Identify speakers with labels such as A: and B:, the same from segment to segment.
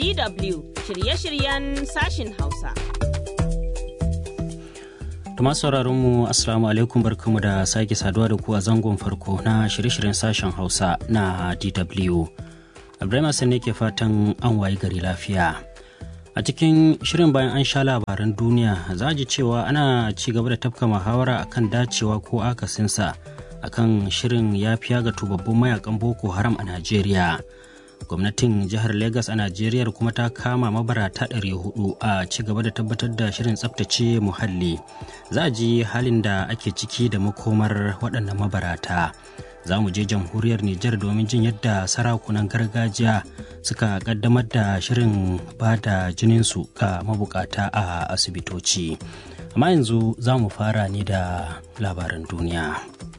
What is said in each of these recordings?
A: DW shirye-shiryen sashin Hausa.
B: Tuma sauraron mu Assalamu alaikum barkamu da sake saduwa da ku a zangon farko na shirye-shiryen sashen Hausa na DW. Ibrahim Hassan ne ke fatan an wayi gari lafiya. A cikin shirin bayan an sha labaran duniya za ji cewa ana ci gaba da tafka muhawara akan dacewa ko akasinsa akan shirin yafiya ga tubabbun mayakan Boko Haram a Najeriya. gwamnatin jihar Legas a Najeriya kuma ta kama mabarata 400 a ci gaba da tabbatar da shirin tsabtace muhalli. Za a ji halin da ake ciki da makomar waɗannan mabarata. Za mu je jamhuriyar Nijar domin jin yadda sarakunan gargajiya suka kaddamar da shirin ba da jininsu ga mabukata a asibitoci. Amma yanzu za mu fara ne da labaran duniya.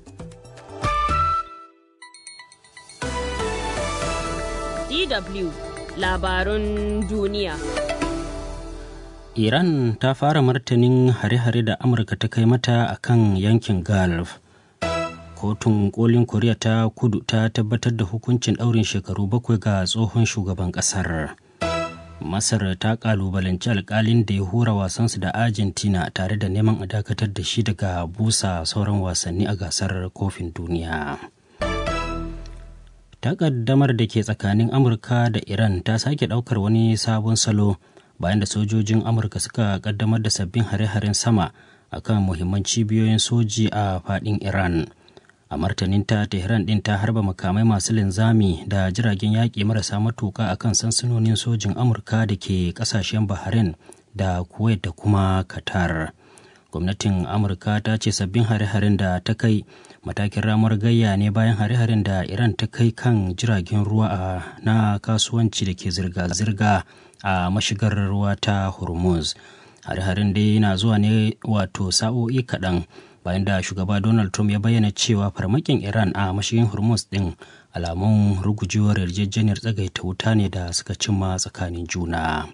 A: DW labarun duniya.
B: Iran ta fara martanin hare-hare da Amurka ta kai mata a kan yankin Gulf. Kotun kolin Koriya ta kudu ta tabbatar da hukuncin ɗaurin shekaru bakwai ga tsohon shugaban ƙasar. Masar ta ƙalubalanci alkalin da ya hura wasansu da Argentina tare da neman a dakatar da shi daga busa sauran wasanni a gasar kofin duniya. takaddamar da ke tsakanin amurka da iran ta sake daukar wani sabon salo bayan da sojojin amurka suka kaddamar da sabbin hare-haren sama akan muhimman cibiyoyin soji a fadin iran a martaninta tehran din ta harba makamai masu linzami da jiragen yaƙi marasa matuka akan sansanonin sojin amurka da ke ƙasashen bahrain da kuwait da kuma qatar gwamnatin amurka ta ce sabbin hare-haren da ta kai matakin ramar gayya ne bayan hare-haren da iran ta kai kan jiragen ruwa a na kasuwanci da ke zirga-zirga a mashigar ruwa ta hormuz hare-haren dai na zuwa ne wato sa'o'i kaɗan bayan da shugaba donald trump ya bayyana cewa farmakin iran a mashigin hormuz ɗin alamun rugujewar yarjejeniyar tsagaita wuta ne da suka cimma tsakanin juna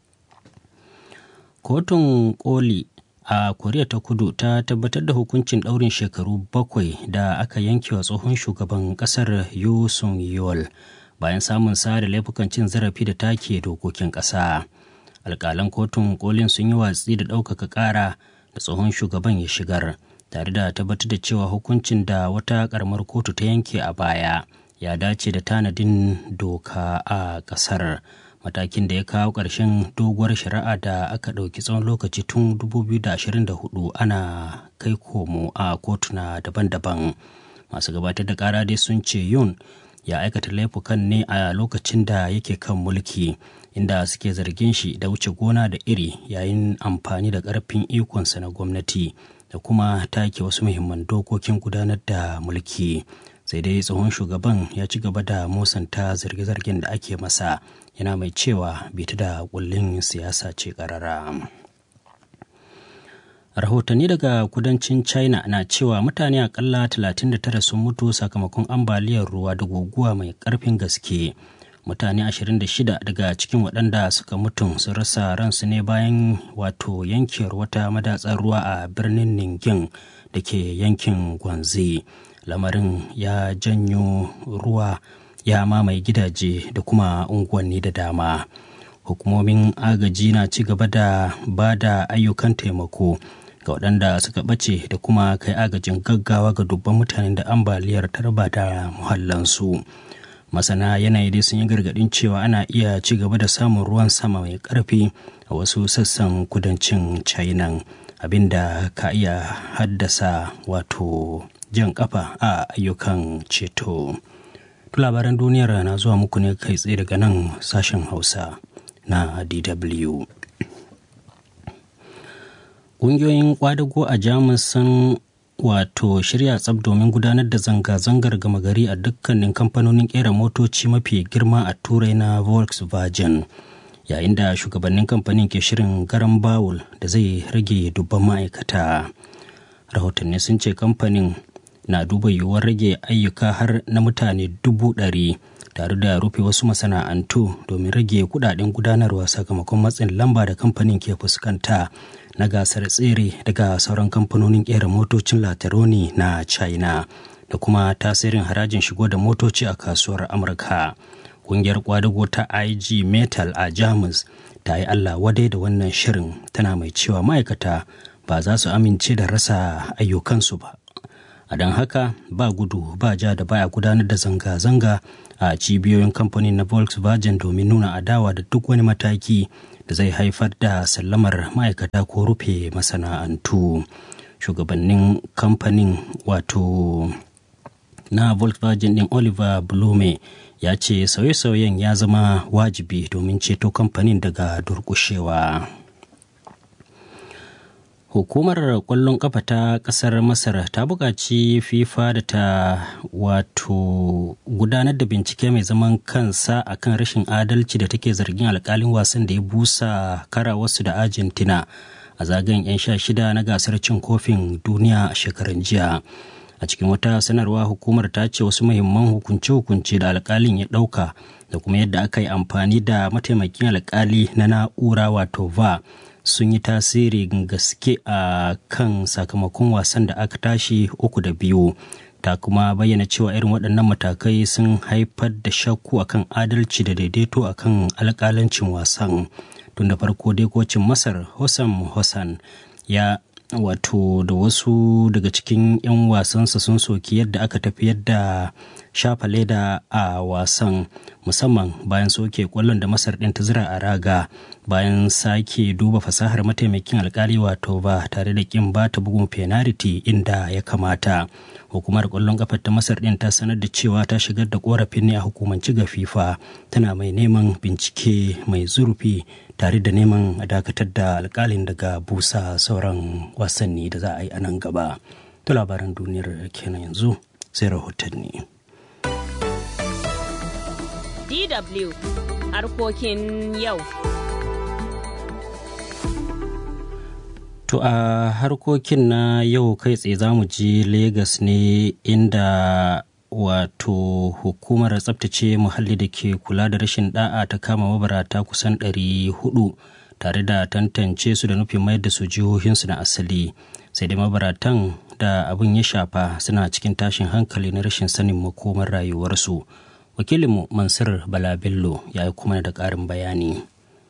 B: kotun koli a koriya ta kudu ta tabbatar da hukuncin ɗaurin shekaru bakwai da aka yanke wa tsohon shugaban ƙasar yu sung yol bayan samun sa da laifukan cin zarafi da take dokokin ƙasa alƙalan kotun kolin sun yi watsi da ɗaukaka ƙara da tsohon shugaban ya shigar tare da tabbatar da cewa hukuncin da wata ƙaramar kotu ta yanke a baya ya dace da tanadin doka a ƙasar. matakin da ya kawo ƙarshen doguwar shari'a da aka ɗauki tsawon lokaci tun 2024 ana kai komo a kotuna daban-daban masu gabatar da ƙara dai sun ce yun ya aikata laifukan ne a lokacin da yake kan mulki inda suke zargin shi da wuce gona da iri yayin amfani da ƙarfin ikonsa na gwamnati da kuma take wasu muhimman dokokin gudanar da mulki sai dai tsohon shugaban ya ci gaba da musanta zarge-zargen da ake masa yana mai cewa bita da kullin siyasa ce karara rahotanni daga kudancin china na cewa mutane akalla 39 sun mutu sakamakon ambaliyar ruwa da guguwa mai karfin gaske mutane 26 daga cikin waɗanda suka mutu sun rasa ransu ne bayan wato yankewar wata madatsar ruwa a birnin ningin da ke yankin gwanzi lamarin ya janyo ruwa ya mamaye gidaje da kuma unguwanni da dama hukumomin agaji na ci gaba da ba da ayyukan taimako ga waɗanda suka ɓace da kuma kai agajin gaggawa ga dubban mutanen da ambaliyar tarba da muhallansu masana yanayi dai sun yi gargaɗin cewa ana iya ci gaba da samun ruwan sama mai ƙarfi a wasu sassan kudancin china abinda ka iya haddasa wato jan kafa a ayyukan ceto. labaran duniyar na zuwa muku ne kai tsaye daga nan sashen hausa na dw ƙungiyoyin kwadago a jamus sun wato shirya tsab domin gudanar da zanga-zangar gama gari a dukkanin kamfanonin kera motoci mafi girma a turai na volkswagen yayin da shugabannin kamfanin ke shirin garan bawul da zai rage dubban ma'aikata rahotanni sun ce kamfanin na duba yiwuwar rage ayyuka har na mutane dubu ɗari tare da rufe wasu masana'antu domin rage kudaden gudanarwa sakamakon matsin lamba da kamfanin ke fuskanta na gasar tsere daga sauran kamfanonin kera motocin lataroni na china da kuma tasirin harajin shigo da motoci a kasuwar amurka kungiyar kwadago ta ig metal a jamus ta yi allah wadai da wannan shirin tana mai cewa ma'aikata ba za su amince da rasa ayyukansu ba a don haka ba gudu ba ja da baya gudanar da zanga-zanga a cibiyoyin kamfanin na volkswagen domin nuna adawa da duk wani mataki da zai haifar da sallamar ma'aikata ko rufe masana'antu shugabannin kamfanin wato na volkswagen din oliver blume ya ce sauye-sauyen ya zama wajibi domin ceto kamfanin daga durkushewa hukumar kwallon kafa ta kasar masar ta buƙaci fifa da ta wato gudanar da bincike mai zaman kansa akan rashin adalci da take zargin alkalin wasan da ya busa kara wasu da argentina a zagayen 'yan sha shida na gasar cin kofin duniya a shekaran jiya a cikin wata sanarwa hukumar ta ce wasu muhimman hukunce-hukunce da alkalin ya ɗauka da kuma yadda aka yi amfani da mataimakin alkali na na'ura wato va sun yi tasiri gaske a kan sakamakon wasan da aka tashi uku da biyu ta kuma bayyana cewa irin waɗannan matakai sun haifar da shakku akan adalci da daidaito akan alƙalancin wasan tun da farko dai kocin masar hossam hossan ya wato da wasu daga cikin 'yan wasansa sun soki yadda aka tafiyar da shafa leda a wasan musamman bayan soke kwallon da masar ɗin ta zira a raga bayan sake duba fasahar mataimakin alkali wato ba tare da kin ba ta bugun penalty inda ya kamata hukumar kwallon kafar ta masar ɗin ta sanar da cewa ta shigar da korafin ne a hukumanci ga fifa tana mai neman bincike mai zurfi tare da neman a dakatar da alkalin daga busa sauran wasanni da za a yi a nan gaba to labaran duniyar kenan yanzu sai rahotanni
A: DW harkokin yau.
B: To a harkokin na yau kai tsaye za mu ji Legas ne inda wato hukumar tsabtace muhalli da ke kula da rashin da'a ta kama mabarata kusan 400 tare da tantance su da nufin mayar da su jihohinsu na asali sai dai mabaratan da abin ya shafa suna cikin tashin hankali na rashin sanin makomar rayuwarsu wakilinmu mansur bala bello ya yi kuma da ƙarin bayani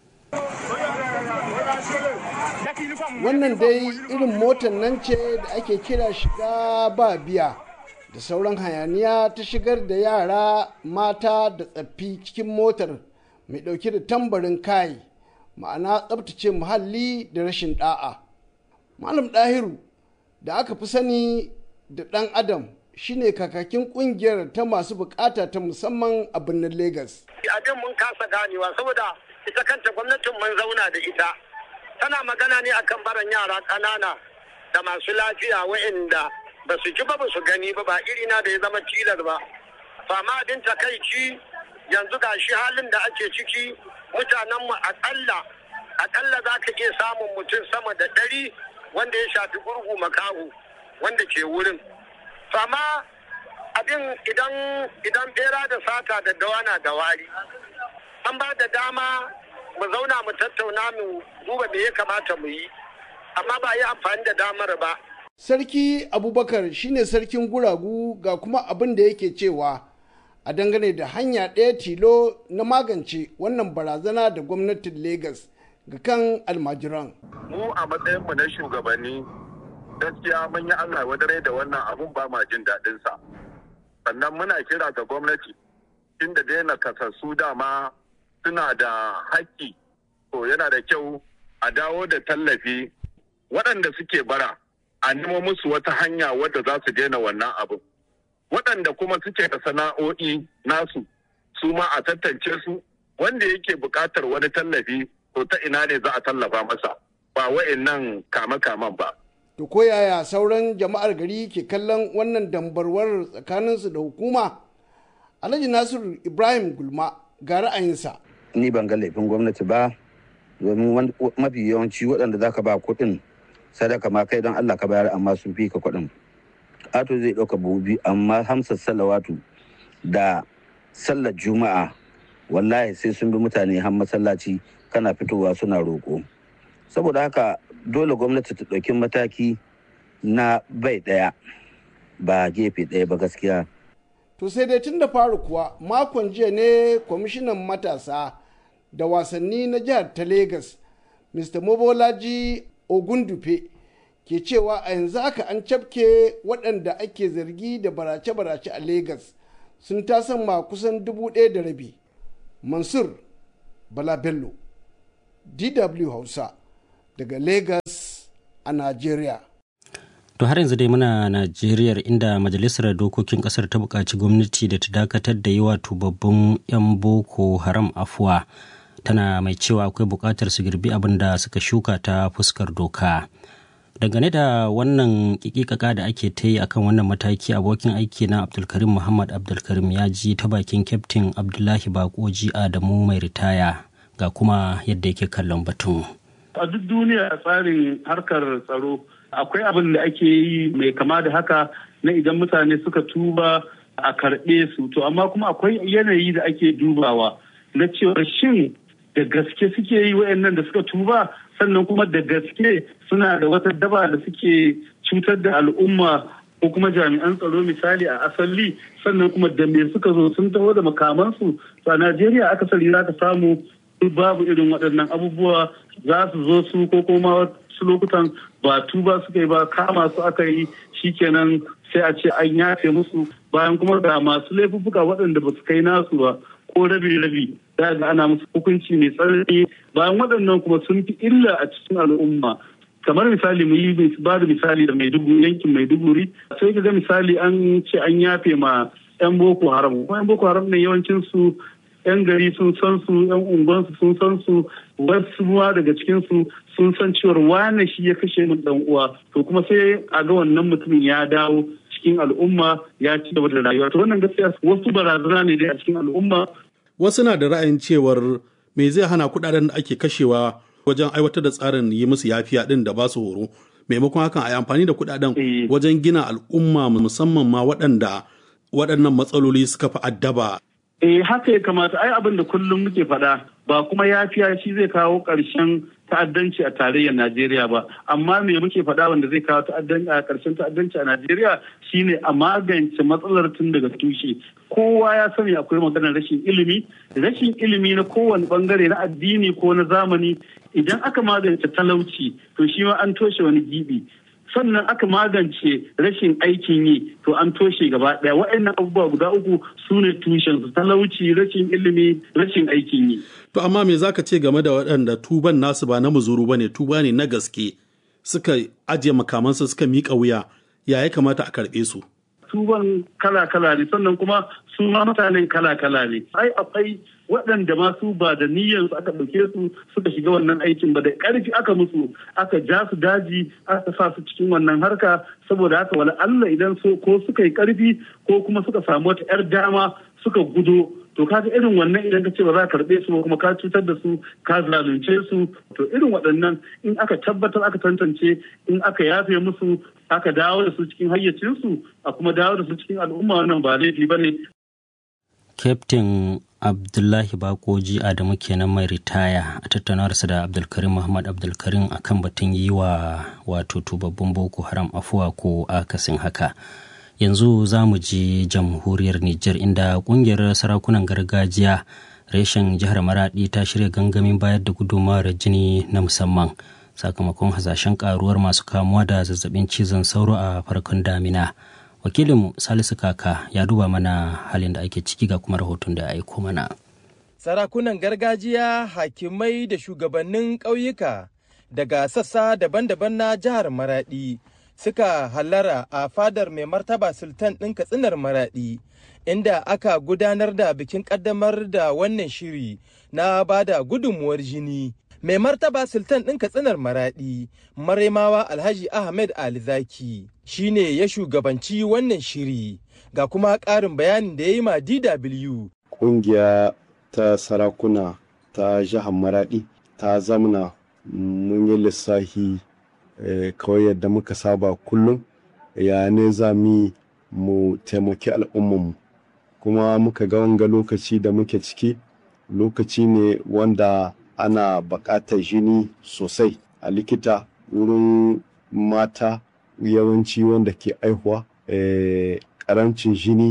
C: wannan dai irin motar nan ce da ake kira shiga ba biya da sauran hayaniya ta shigar da yara mata da tsaffi cikin motar mai ɗauke da tambarin kai ma'ana tsabtace muhalli da rashin ɗa'a malam ɗahiru da aka fi sani da ɗan adam shine kakakin kungiyar ta masu bukata ta musamman a birnin Legas.
D: Abin mun kasa ganewa saboda ita kanta gwamnatin mun zauna da ita. Tana magana ne akan baran yara ƙanana da masu lafiya wa'inda ba su ji ba ba su gani ba ba irina da ya zama tilar ba. Fama abin takaici yanzu ga shi halin da ake ciki mutanenmu akalla akalla za ka iya samun mutum sama da ɗari wanda ya shafi gurgu makahu wanda ke wurin. fama abin idan idan bera da sata da dawana da wari an ba da dama mu zauna mu tattauna mu duba me ya kamata mu yi amma ba yi amfani da damar ba
C: sarki abubakar shine sarkin guragu ga kuma abin da yake cewa a dangane da hanya ɗaya tilo na magance wannan barazana da gwamnatin Legas ga kan almajiran
D: mu a matsayinmu na shugabanni gaskiya mun yi Allah wadare da wannan abun ba ma jin daɗin sa sannan muna kira ga gwamnati inda daina kasassu dama suna da haƙƙi to yana da kyau a dawo da tallafi waɗanda suke bara a nemo musu wata hanya wadda za su daina wannan abun waɗanda kuma suke da sana'o'i nasu su ma a tantance su wanda yake buƙatar wani tallafi to ta ina ne za a tallafa masa ba wa'in nan kame-kamen ba.
C: To ko yaya sauran jama'ar gari ke kallon wannan dambarwar tsakaninsu da hukuma? Alhaji Nasiru Ibrahim Gulma ga ra'ayinsa.
E: Ni ban ga laifin gwamnati ba, domin mafi yawanci waɗanda za ka ba kuɗin sadaka ma kai don Allah ka bayar amma sun fi ka kuɗin. Ato zai ɗauka bubi amma hamsar salawatu da sallar juma'a wallahi sai sun bi mutane har masallaci kana fitowa suna roƙo. Saboda haka dole gwamnati ta ɗauki mataki na bai ɗaya ba gefe ɗaya ba gaskiya.
C: to sai dai tun da faru kuwa makon jiya ne kwamishinan matasa da wasanni na jihar ta Legas, mr mobolaji ogundufe ke cewa a yanzu haka an cafke waɗanda ake zargi da barace-barace a Legas sun tasan ma kusan dubu ɗaya da rabi mansur bala bello dw hausa daga Legas a najeriya
B: To har yanzu dai muna Najeriya inda Majalisar Dokokin Kasar ta buƙaci gwamnati da ta dakatar da yi wa tubabbin 'yan Boko Haram afuwa tana mai cewa akwai buƙatar su girbi abin da suka shuka ta fuskar doka. Dangane da wannan kikikaka da ake ta yi akan wannan mataki abokin aiki na Abdulkarim Muhammad Abdulkarim ya ji ta bakin Kyaftin Abdullahi Bakoji Adamu mai ritaya ga kuma yadda yake kallon batun.
F: A duk duniya tsarin harkar tsaro akwai abin da ake yi mai kama da haka na idan mutane suka tuba a karɓe su to amma kuma akwai yanayi da ake dubawa na cewa shin da gaske suke yi wayannan da suka tuba sannan kuma da gaske suna da wata daba da suke cutar da al'umma ko kuma jami'an tsaro misali a asali sannan kuma da me suka zo sun taho da makamansu to a najeriya akasari za ka samu babu irin waɗannan abubuwa za su zo su ko kuma wasu lokutan ba tuba suka yi ba kama su aka yi shikenan sai a ce an yafe musu bayan kuma ga masu laifuffuka waɗanda ba su kai nasu ba ko rabi-rabi za ga ana musu hukunci mai tsanani bayan waɗannan kuma sun fi illa a cikin al'umma kamar misali mu yi ba da misali da maiduguri yankin maiduguri sai ka ga misali an ce an yafe ma 'yan boko haram kuma 'yan boko haram ne yawancin su 'yan gari sun san su 'yan unguwansu sun san su wasu ruwa daga cikin su sun san cewar wane shi ya kashe min dan uwa to kuma sai a ga wannan mutumin ya dawo cikin al'umma ya ci gaba da rayuwa to wannan gaskiya wasu barazana ne dai a cikin al'umma
G: wasu na da ra'ayin cewar me zai hana kudaden da ake kashewa wajen aiwatar da tsarin yi musu yafiya din da ba su horo maimakon hakan a yi amfani da kudaden wajen gina al'umma musamman ma waɗanda waɗannan matsaloli suka fi addaba
F: Eh haka ya kamata ai abin da kullum muke faɗa ba kuma yafiya shi zai kawo ƙarshen ta'addanci a tarayyar Najeriya ba amma me muke faɗa wanda zai kawo ta'addanci a ƙarshen ta'addanci a Najeriya shine a magance matsalar tun daga tushe kowa ya sani akwai maganar rashin ilimi rashin ilimi na kowane bangare na addini ko na zamani idan aka magance talauci to shi ma an toshe wani gibi sannan aka magance rashin aikin yi to an toshe gaba daya waɗannan abubuwa guda uku su ne tushen su talauci rashin ilimi rashin aikin yi
G: to amma me zaka ce game da waɗanda tuban nasu ba na muzuru bane tuba ne na gaske suka ajiye makamansu suka miƙa wuya ya ya kamata a karɓe su
F: tuban kala-kala ne sannan kuma su ma mutanen kala-kala ne ai akwai waɗanda ma su ba da niyyar su aka ɗauke su suka shiga wannan aikin ba da ƙarfi aka musu aka ja su daji aka sa su cikin wannan harka saboda haka wala Allah idan so ko suka yi ƙarfi ko kuma suka samu wata 'yar dama suka gudo to kaga irin wannan idan ka ce ba za ka karɓe su ba kuma ka cutar da su ka zalunce su to irin waɗannan in aka tabbatar aka tantance in aka yafe musu aka dawo da su cikin hayyacinsu a kuma dawo da su cikin al'umma wannan ba laifi ba ne.
B: Captain Abdullahi Bakoji Adamu kenan mai ritaya a tattaunawarsa da Abdulkarim Muhammad Abdulkarim akan batun yi wa wato tubabbun Boko Haram afuwa ko akasin haka. Yanzu za mu je jamhuriyar Nijar inda kungiyar sarakunan gargajiya reshen jihar Maradi ta shirya gangamin bayar da gudunmawar jini na musamman. sakamakon hasashen karuwar masu kamuwa da zazzabin cizon sauro a farkon damina wakilinmu salisu kaka ya duba mana halin da ake ciki ga kuma rahoton da ya aiko mana
H: sarakunan gargajiya hakimai da shugabannin ƙauyuka daga sassa daban-daban na jihar maradi suka hallara a fadar mai martaba sultan ɗin katsinar maradi inda aka gudanar da bikin ƙaddamar da wannan shiri na bada gudunmuwar jini mai martaba sultan ɗin katsinar maraɗi maraimawa alhaji ahmed alizaki shine ya shugabanci wannan shiri ga kuma ƙarin bayanin da ya yi ma dw
I: ƙungiya ta sarakuna ta jihar maraɗi ta zamna mun yi lissahi kawai yadda muka saba kullum ya ne za mu taimaki al'ummanmu kuma muka ga wanga lokaci da muke ciki lokaci ne wanda ana buƙatar jini sosai a likita wurin mata yawanci wanda ke aihuwa ƙarancin jini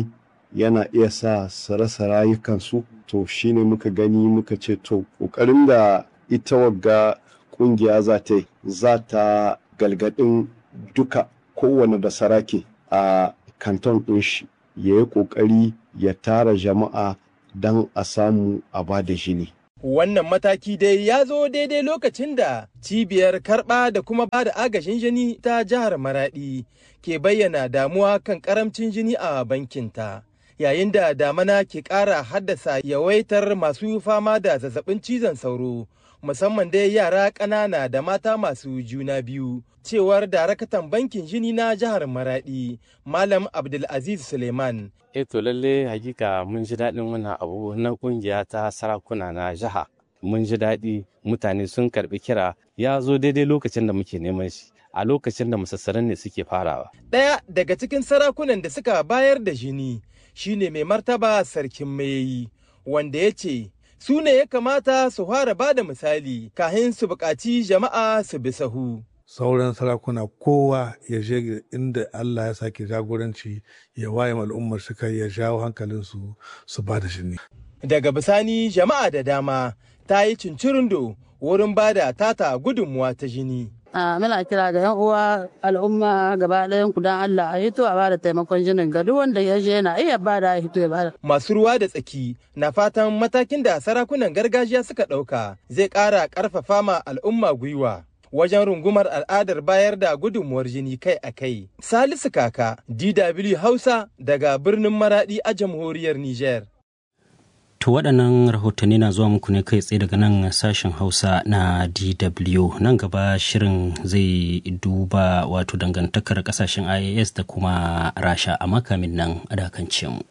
I: yana iya sa su rasa rayukansu to shine muka gani muka ce to ƙoƙarin da ita wagga ƙungiya za ta yi za ta galgadin duka kowane da sarake a kanton ɗin shi ya yi ƙoƙari ya tara jama'a don a samu a ba da jini.
H: Wannan mataki dai ya zo daidai lokacin da cibiyar karɓa da kuma ba da agajin jini ta jihar Maraɗi ke bayyana damuwa kan ƙaramcin jini a bankinta. Yayin da damana ke ƙara haddasa yawaitar masu fama da zazzabin cizon sauro, musamman dai yara ƙanana da mata masu juna biyu. Cewar darakatan bankin jini na jihar Maraɗi, Malam Abdulaziz Suleiman.
J: e to lalle hakika mun ji daɗin wannan abu na kungiya ta sarakuna na jiha mun ji daɗi mutane sun karɓi kira ya zo daidai lokacin da muke neman shi a lokacin da musassaran ne suke farawa
H: Ɗaya daga cikin sarakunan da suka bayar da jini shine mai martaba sarkin mayayi wanda ya ce su ne ya kamata su fara ba da misali kahin su buƙaci jama'a su bi sahu.
K: sauran sarakuna kowa ya je inda Allah ya sake jagoranci ya waye al'ummar suka ya jawo hankalinsu su ba da shi
H: Daga bisani jama'a da dama ta yi cincirindo wurin ba da tata gudunmuwa ta jini.
L: a muna kira ga yan uwa al'umma gaba ɗayan ku dan Allah a hito a bada taimakon jinin ga duk wanda ya je yana iya bada a hito ya bada.
H: Masu ruwa da tsaki na fatan matakin da sarakunan gargajiya suka ɗauka zai ƙara ƙarfafa ma al'umma gwiwa. wajen rungumar al'adar bayar da gudunmuwar jini kai a kai. Salisu Kaka, DW Hausa daga birnin Maradi a jamhuriyar Nijar.
B: To waɗannan rahotanni na zuwa muku ne kai tsaye daga nan sashen Hausa na DW. Nan gaba shirin zai duba wato dangantakar ƙasashen IAS da kuma Rasha a makamin nan a dakance mu.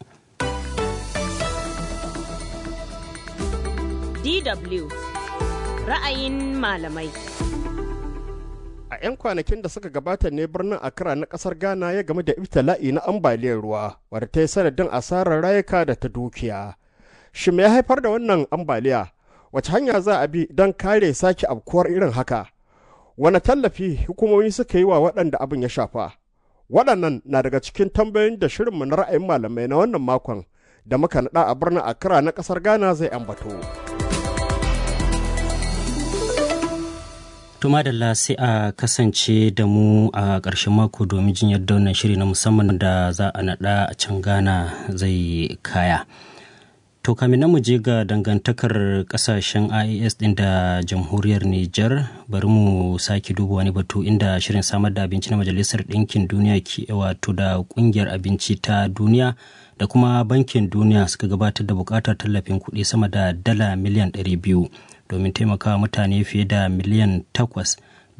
A: DW ra'ayin malamai.
M: a 'yan kwanakin da suka gabata ne birnin Accra na kasar Ghana ya game da ibtila'i na ambaliyar ruwa wadda ta yi sanadin asarar rayuka da ta dukiya. Shi me ya haifar da wannan ambaliya? Wace hanya za a bi don kare sake afkuwar irin haka? Wane tallafi hukumomi suka yi wa waɗanda abin ya shafa? Waɗannan na daga cikin tambayoyin da shirinmu na ra'ayin malamai na wannan makon da muka naɗa a birnin Accra na ƙasar Ghana zai ambato.
B: Tuma da sai a kasance da mu a ƙarshen mako domin jin yadda wannan shiri na musamman da za a naɗa a can Ghana zai kaya. To kamin mu je ga dangantakar ƙasashen IAS ɗin da jamhuriyar Nijar bari mu sake duba wani batu inda shirin samar da abinci na Majalisar Ɗinkin Duniya ke wato da ƙungiyar abinci ta duniya da kuma bankin duniya suka gabatar da buƙatar tallafin kuɗi sama da dala miliyan 200 domin taimakawa mutane fiye da miliyan takwas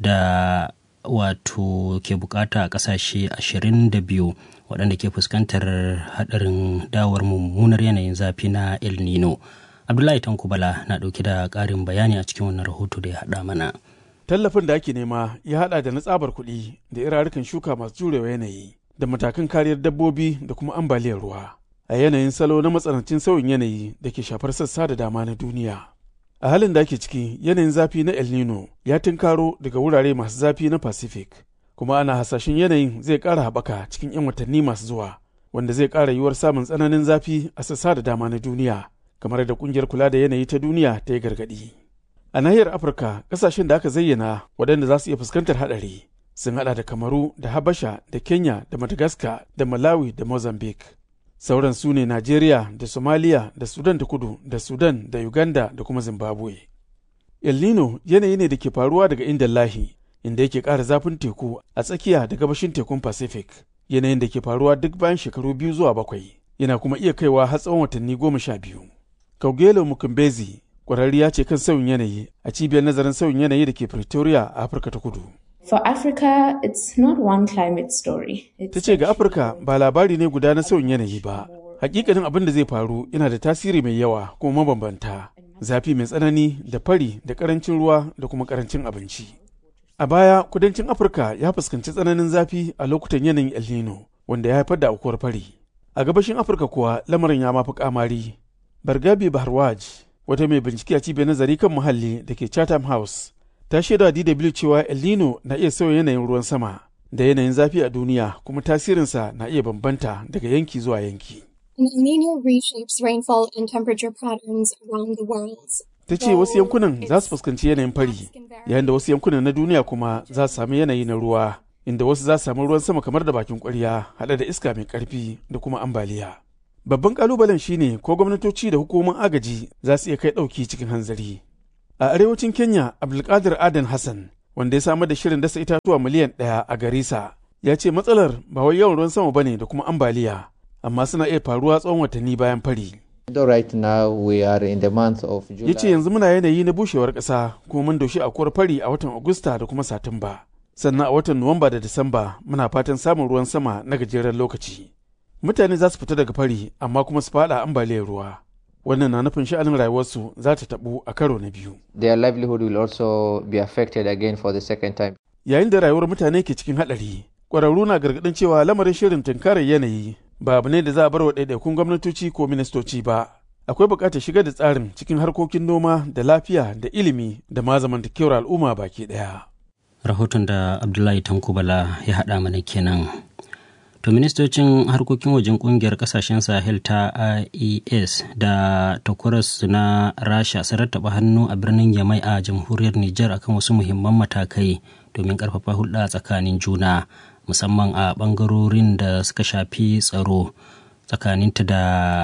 B: da wato ke bukata a kasashe 22 waɗanda ke fuskantar haɗarin dawar mummunar yanayin zafi na el nino abdullahi tankubala na ɗauke da ƙarin bayani a cikin wannan rahoto da ya haɗa mana
N: tallafin da ake nema ya haɗa da na tsabar kuɗi da irarukan shuka masu jurewa yanayi da matakan kariyar dabbobi da kuma ambaliyar ruwa a yanayin salo na matsanancin sauyin yanayi da ke shafar sassa da dama na duniya a halin da ake ciki yanayin zafi na el nino ya tunkaro daga wurare masu zafi na pacific kuma ana hasashen yanayin zai ƙara haɓaka cikin 'yan watanni masu zuwa wanda zai ƙara yiwuwar samun tsananin zafi a sassa da dama na duniya kamar da ƙungiyar kula da yanayi ta duniya ta yi gargaɗi a nahiyar afirka ƙasashen da aka zayyana waɗanda za su iya fuskantar haɗari sun haɗa da kamaru da habasha da kenya da madagascar da malawi da mozambique sauran su ne Najeriya da Somalia da Sudan ta kudu da Sudan da Uganda da kuma Zimbabwe. El Nino yanayi ne da ke faruwa daga inda lahi inda yake ƙara zafin teku a tsakiya da gabashin tekun Pacific yanayin da ke faruwa duk bayan shekaru biyu zuwa bakwai yana kuma iya kaiwa har tsawon watanni goma sha biyu. Kaugelo Mukumbezi ƙwararriya ce kan sauyin yanayi a cibiyar nazarin sauyin yanayi da ke Pretoria a Afirka ta kudu.
O: For Africa, it's not one climate story.
N: Ta ce ga Afirka ba labari ne guda na sauyin yanayi ba. Hakikanin abin da zai faru yana da tasiri mai yawa kuma mabambanta. Zafi mai tsanani da fari da karancin ruwa da kuma karancin abinci. A baya, kudancin Afirka ya fuskanci tsananin zafi a lokutan yanayin El Nino, wanda ya haifar da aukuwar fari. A gabashin Afirka kuwa lamarin ya mafi kamari. Bargabi Baharwaj, wata mai bincike a cibiyar nazari kan muhalli da ke Chatham House, ta shaida DW cewa El Nino na iya sauya yanayin ruwan sama da yanayin zafi a duniya kuma tasirinsa na iya bambanta daga yanki zuwa yanki.
P: and El Nino reshapes rainfall and temperature patterns around the world.
N: ta ce wasu yankunan za su fuskanci yanayin fari yayin da wasu yankunan na duniya kuma za su sami yanayi na ruwa inda wasu za su samu ruwan sama kamar da bakin kwarya haɗe da iska mai ƙarfi da kuma ambaliya babban kalubalen shine ko gwamnatoci da hukumomin agaji za su iya kai ɗauki cikin hanzari a arewacin kenya abdulkadir adan hassan wanda ya samar da shirin dasa itatuwa miliyan ɗaya a garisa ya ce matsalar ba wai yawan ruwan sama bane da kuma ambaliya amma suna iya faruwa tsawon watanni bayan fari
Q: Right now we are in the month of July.
N: ya ce yanzu muna yanayi na bushewar ƙasa kuma mun doshi akuwar fari a watan agusta da kuma satumba sannan a watan nuwamba da disamba muna fatan samun ruwan sama na gajeren lokaci mutane za su fita daga fari amma kuma su fada ambaliyar ruwa wannan na nufin sha'anin rayuwarsu za ta tabu a karo na biyu
Q: Their livelihood will also be affected again for the second time.
N: yayin da rayuwar mutane ke cikin haɗari ƙwararru na gargaɗin cewa lamarin shirin tunkarar yanayi ba abu ne da za a bar wa ɗaiɗaikun gwamnatoci ko ministoci ba akwai buƙatar shigar da tsarin cikin harkokin noma da lafiya da ilimi da ma zamantakewar al'umma baki ɗaya
B: rahoton da abdullahi tankubala ya haɗa mana kenan to ministocin harkokin wajen kungiyar kasashen sahel ta ies da takwaras na rasha sun rattaba hannu a birnin yamai a jamhuriyar niger akan wasu muhimman matakai domin karfafa hulɗa tsakanin juna musamman a ɓangarorin da suka shafi tsaro tsakaninta da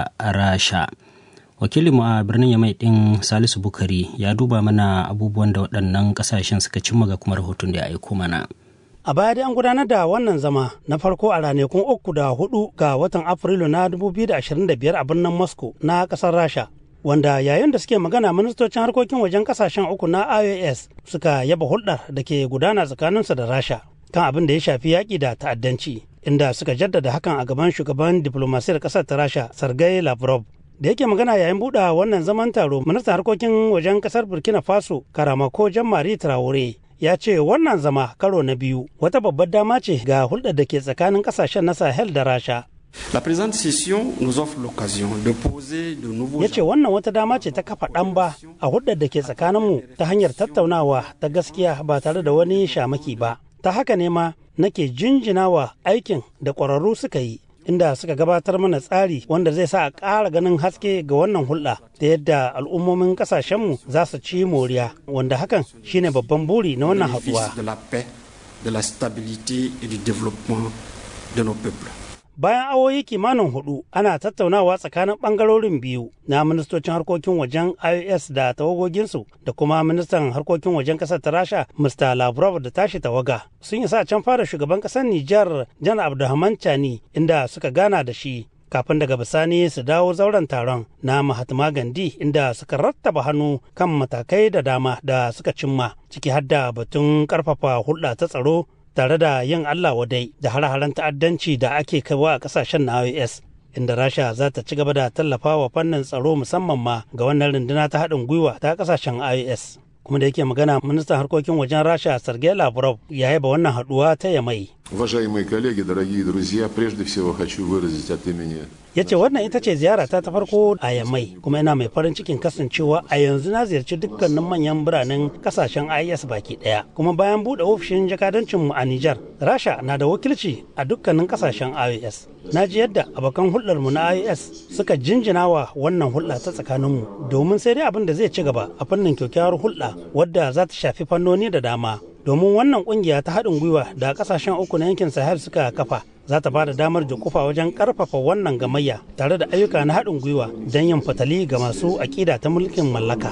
B: rasha wakilinmu a birnin yamai ɗin salisu bukari ya duba mana abubuwan da waɗannan ƙasashen suka cimma ga kuma rahoton da ya aiko mana
R: A baya dai an gudanar da wannan zama na farko a ranakun uku da hudu ga watan Afrilu na 2025 a birnin Moscow na kasar Rasha. Wanda yayin da suke magana ministocin harkokin wajen kasashen uku na IOS suka yaba hulɗar da ke gudana tsakaninsu da Rasha kan abin da ya shafi yaƙi da ta'addanci inda suka jaddada hakan a gaban shugaban diplomasiyar ƙasar ta Rasha Sergei Lavrov. Da yake magana yayin buɗe wannan zaman taro ministan harkokin wajen ƙasar Burkina Faso Karamako Jean-Marie Traore ya ce wannan zama karo na biyu wata babbar dama ce ga hulɗar da ke tsakanin ƙasashen na sahel da rasha
S: La présente session nous offre l'occasion de poser de nouveaux
R: ya ce wannan wata dama ce ta kafa ɗan ba a hulɗar da ke tsakaninmu ta hanyar tattaunawa ta gaskiya ba tare da wani shamaki ba ta haka ne ma nake jinjinawa aikin da ƙwararru suka yi inda suka gabatar mana tsari wanda zai sa a ƙara ganin haske ga wannan hulɗa da yadda al'ummomin ƙasashenmu za su ci moriya wanda hakan shine babban buri na wannan haɗuwa.
S: de la paix, de la stabilité et du développement de nos peuples.
R: Bayan awoyi kimanin hudu ana tattaunawa tsakanin bangarorin biyu na ministocin harkokin wajen IOS da tawagoginsu da kuma ministan harkokin wajen kasar ta Rasha Mr. Lavrov da tashi tawaga. Sun yi sa can fara shugaban kasar Nijar Jan Abdulrahman Chani inda suka gana da shi kafin daga bisani su dawo zauren taron na Mahatma Gandhi inda suka rattaba hannu kan matakai da dama da suka cimma ciki har da batun karfafa hulɗa ta tsaro tare da yin Allah wadai da hare-haren ta'addanci da ake kaiwa a kasashen na IOS inda Rasha za ta ci gaba da tallafa wa fannin tsaro musamman ma ga wannan runduna ta haɗin gwiwa ta kasashen IOS. Kuma da yake magana ministan harkokin wajen Rasha Sergei Lavrov ya yaba wannan haɗuwa ta Yamai.
T: Уважаемые коллеги, дорогие друзья, прежде всего хочу выразить от имени
R: ya ce wannan ita ce ziyarata ta farko a yammai kuma ina mai farin cikin kasancewa a yanzu na ziyarci dukkanin manyan biranen kasashen is baki daya kuma bayan bude ofishin jakadancinmu a nijar rasha na da wakilci a dukkanin kasashen ios na ji yadda abokan hulɗarmu na ios suka jinjina wa wannan hulɗa ta tsakaninmu domin sai dai abin da zai ci gaba a fannin kyakkyawar hulɗa wadda za ta shafi fannoni da dama domin wannan kungiya ta haɗin gwiwa da kasashen uku na yankin sahel suka kafa za ta bada damar jikufa wajen karfafa wannan gamayya tare da ayyuka na haɗin gwiwa don yin fatali ga masu aƙida ta mulkin mallaka.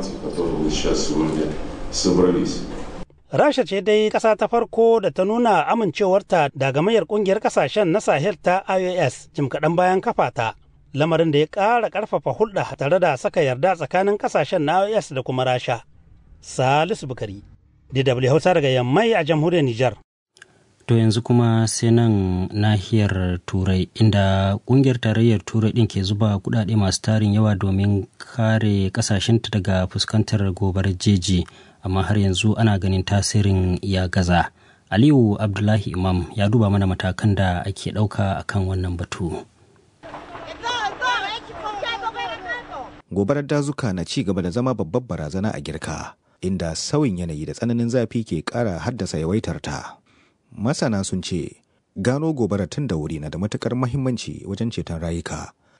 R: Rasha ce dai ƙasa ta farko da ta nuna amincewarta da gamayyar ƙungiyar ƙasashen na Sahel ta IOS jim kaɗan bayan kafa ta. Lamarin da ya ƙara ƙarfafa hulɗa tare da saka yarda tsakanin ƙasashen na IOS da kuma Rasha. Salisu Bukari, DW Hausa daga Yammai a jamhuriyar Nijar.
B: To yanzu kuma sai nan nahiyar Turai inda kungiyar tarayyar Turai ɗin ke zuba kuɗaɗe masu tarin yawa domin kare ƙasashenta daga fuskantar gobarar jeji amma har yanzu ana ganin tasirin ya gaza. Aliyu Abdullahi Imam ya duba mana matakan da ake ɗauka akan wannan batu.
U: Gobarar dazuka na ci gaba da zama babbar barazana a girka, inda sauyin yanayi da tsananin zafi ke ƙara haddasa yawaitar ta. masana sun ce gano gobara tun da wuri na da matukar mahimmanci wajen ceton rayuka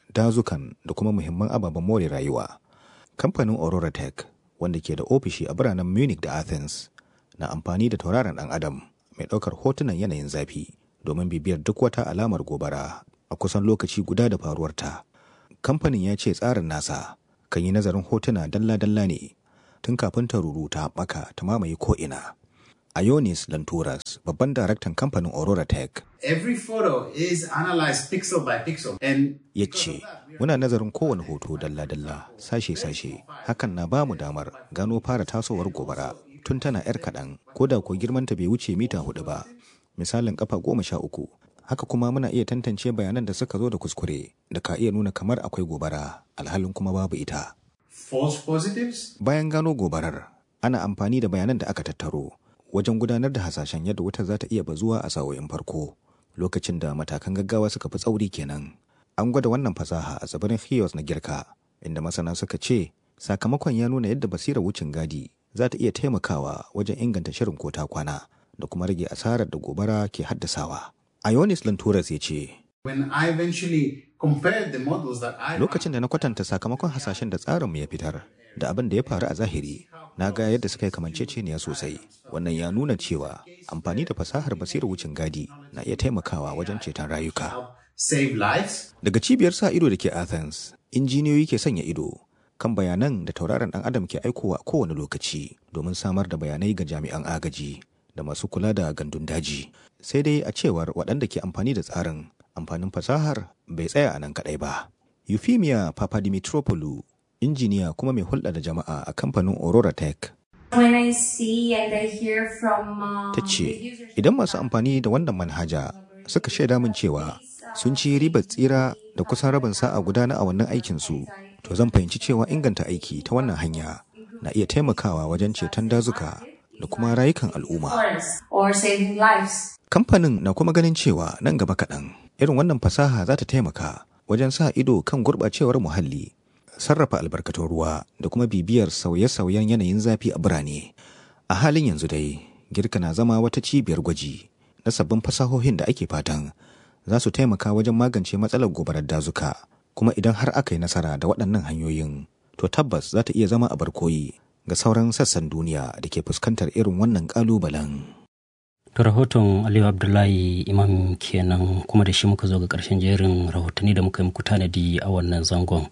U: dazukan da kuma muhimman ababen more rayuwa. Kamfanin Aurora Tech wanda ke da ofishi a biranen Munich da Athens na amfani da tauraron ɗan adam mai ɗaukar hotunan yanayin zafi domin bibiyar duk wata alamar gobara a kusan lokaci guda da faruwarta. Kamfanin ya ce tsarin nasa kan yi nazarin hotuna dalla-dalla ne tun kafin ta ruru ta haɓaka ta mamaye ko'ina. Ionis Lanturas, babban daraktan kamfanin Aurora Tech,
D: Every photo is analyzed pixel by pixel. And
U: ya ce, Muna nazarin kowane hoto dalla-dalla, sashe-sashe, hakan na ba mu damar gano fara tasowar gobara tun tana 'yar kaɗan, ko da ko girmanta bai wuce mita hudu ba, misalin kafa goma sha uku. Haka kuma muna iya tantance bayanan da suka zo da kuskure da ka iya nuna kamar akwai gobara, alhalin kuma babu ita.
D: false positives?
U: Bayan gano gobarar, ana amfani da bayanan da aka tattaro wajen gudanar da hasashen yadda wutar za ta iya bazuwa a sa'o'in farko lokacin da matakan gaggawa suka fi tsauri kenan. An gwada wannan fasaha a tsibirin Chios na Girka, inda masana suka ce sakamakon ya nuna yadda basirar wucin gadi za ta iya taimakawa wajen inganta shirin ko ta kwana da kuma rage asarar da gobara ke haddasawa. Ionis Lanturas ya ce,
D: When I eventually compared the models that I
U: Lokacin da na kwatanta sakamakon hasashen da tsarinmu ya fitar da abin da ya faru a zahiri, na ga yadda suka yi kamanceceniya sosai. Wannan ya nuna cewa amfani da fasahar basirar wucin gadi na iya taimakawa wajen ceton rayuka.
D: save lives,
U: Daga cibiyar sa ido da ke Athens, injiniyoyi ke sanya ido kan bayanan da tauraron ɗan adam ke aikowa a kowane lokaci domin samar da bayanai ga jami'an agaji da masu kula da gandun daji. Sai dai a cewar waɗanda ke amfani da tsarin amfanin fasahar bai tsaya a nan kaɗai ba. Euphemia Papadimitropoulou, injiniya kuma mai hulɗa da jama'a a kamfanin Aurora Tech,
V: When I see and I hear from um,
U: ta ce, Idan masu amfani da wannan manhaja suka shaida min cewa sun ci ribar tsira da kusan rabin sa'a guda na awannin aikinsu, to zan fahimci cewa inganta aiki ta wannan hanya na iya taimakawa wajen ceton dazuka da kuma rayukan al'umma.
V: forests or saving lives.
U: Kamfanin na kuma ganin cewa nan gaba kaɗan irin wannan fasaha za ta taimaka wajen sa ido kan gurɓacewar muhalli, sarrafa albarkatun ruwa da kuma bibiyar sauye-sauyen yanayin zafi a birane. A halin yanzu dai, Girka na zama wata cibiyar gwaji na sabbin fasahohin da ake fatan za su taimaka wajen magance matsalar gobarar dazuka. Kuma idan har aka yi nasara da waɗannan hanyoyin, to tabbas za ta iya zama a barkoyi ga sauran sassan duniya da ke fuskantar irin wannan ƙalubalen.
B: To rahoton Aliyu Abdullahi Imam kenan kuma da shi muka zo ga ƙarshen jerin rahotanni da muka yi muku tanadi a wannan zangon.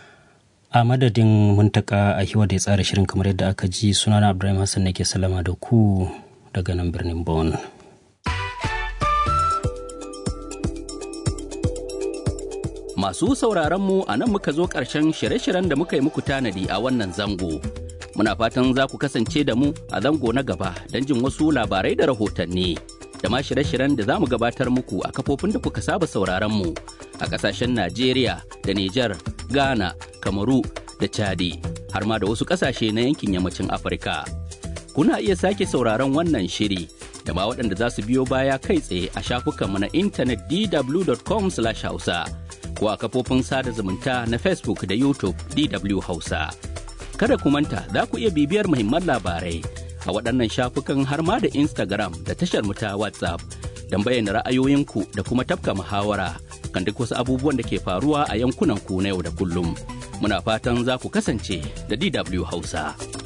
B: A madadin muntaka a hiwa da ya tsara shirin kamar yadda aka ji sunana Abdullahi Hassan nake salama da ku daga nan birnin Bon.
W: Masu sauraron mu a nan muka zo ƙarshen shirye-shiryen da muka yi muku tanadi a wannan zango. Muna fatan za ku kasance da mu a zango na gaba don jin wasu labarai da rahotanni. Da ma shirye-shiryen da za mu gabatar muku a kafofin da kuka saba sauraron mu a ƙasashen Najeriya da Nijar, Ghana, Kamaru da Chadi, har ma da wasu ƙasashe na yankin yammacin Afirka. Kuna iya sake sauraron wannan shiri da ma waɗanda za su biyo baya kai tsaye a shafukanmu na intanet dw.com/hausa. ko a kafofin sada zumunta na Facebook da YouTube DW Hausa. Kada ku manta za ku iya bibiyar muhimman labarai a waɗannan shafukan har ma da Instagram da tashar mu ta WhatsApp don bayyana ra'ayoyinku da kuma tafka muhawara kan duk wasu abubuwan da ke faruwa a yankunan ku na yau da kullum. Muna fatan za ku kasance da DW Hausa.